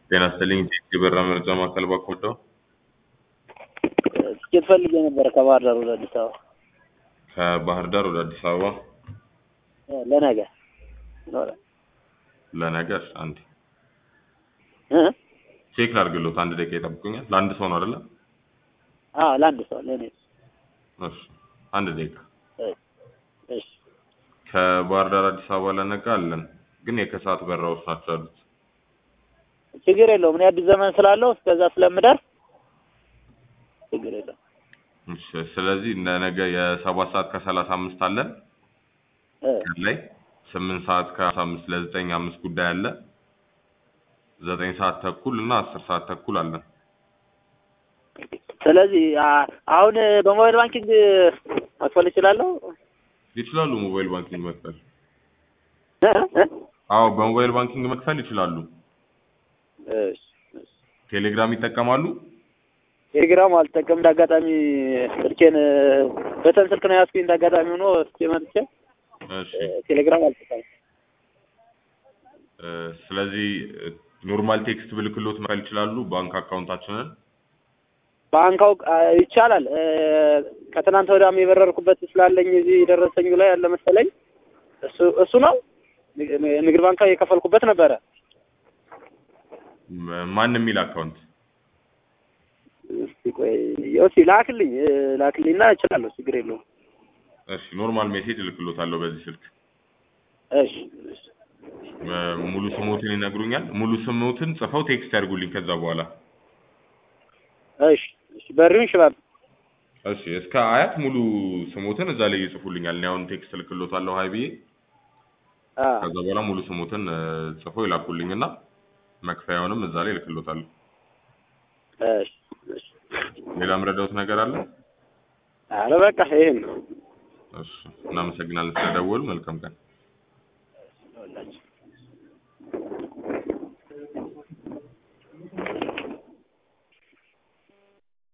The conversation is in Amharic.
ጤና ይስጥልኝ የበራ መረጃ ማዕከል ባኮደው ትኬት ፈልጌ ነበር ከባህር ዳር ወደ አዲስ አበባ ከባህር ዳር ወደ አዲስ አበባ ለነገ ይኖራል ለነገ አንድ እ ቼክ ላድርግሎት አንድ ደቂቃ ይጠብቁኛል ለአንድ ሰው ነው አይደለ አዎ ለአንድ ሰው ለእኔ እሺ አንድ ደቂቃ እሺ ከባህር ዳር አዲስ አበባ ለነገ አለን ግን የከሰዓት በራዎች ናቸው ያሉት ችግር የለውም እኔ አዲስ ዘመን ስላለው እስከዛ ስለምደርስ ችግር የለውም እሺ ስለዚህ ለነገ የሰባት ሰዓት ከሰላሳ አምስት አለን እ ቀን ላይ ስምንት ሰዓት ከሀምሳ አምስት ለዘጠኝ አምስት ጉዳይ አለ ዘጠኝ ሰዓት ተኩል እና አስር ሰዓት ተኩል አለን ስለዚህ አ- አሁን በሞባይል ባንኪንግ መክፈል እችላለሁ ይችላሉ ሞባይል ባንኪንግ መክፈል እ እ አዎ በሞባይል ባንኪንግ መክፈል ይችላሉ እሺ እሺ ቴሌግራም ይጠቀማሉ ቴሌግራም አልጠቀም እንዳጋጣሚ ስልኬን በተን ስልክ ነው ያዝኩኝ እንዳጋጣሚ ሆኖ እስኪ መጥቼ እሺ እ ቴሌግራም አልጠቀም እ ስለዚህ እ ኖርማል ቴክስት ብልክሎት መክፈል ይችላሉ ባንክ አካውንታችንን ባንክ አውቅ አ- ይቻላል እ ከትናንት ወዲያም የበረርኩበት ስላለኝ እዚህ ደረሰኙ ላይ ያለ መሰለኝ እሱ እሱ ነው ንግ- ንግድ ባንክ የከፈልኩበት ነበረ ም- ማን የሚል አካውንት እስቲ ቆይ እስቲ ላክልኝ እ ላክልኝና እችላለሁ ችግር የለውም እሺ ኖርማል ሜሴጅ እልክሎታለሁ በዚህ ስልክ እሺ እሺ እ ሙሉ ስሞትን ይነግሩኛል ሙሉ ስሞትን ጽፈው ቴክስት ያድርጉልኝ ከዛ በኋላ እሺ እሺ በሪውን ሽባብ እሺ እስከ አያት ሙሉ ስሞትን እዛ ላይ ይጽፉልኛል እኔ አሁን ቴክስት እልክሎታለሁ ሀይ ብዬ አ ከዛ በኋላ ሙሉ ስሞትን እ ጽፈው ይላኩልኝና መክፈያውንም እዛ ላይ እልክሎታለሁ እሺ እሺ ሌላ ምረዳውት ነገር አለ ኧረ በቃ ይሄን ነው እሺ እናመሰግናለን ስለደወሉ መልካም ቀን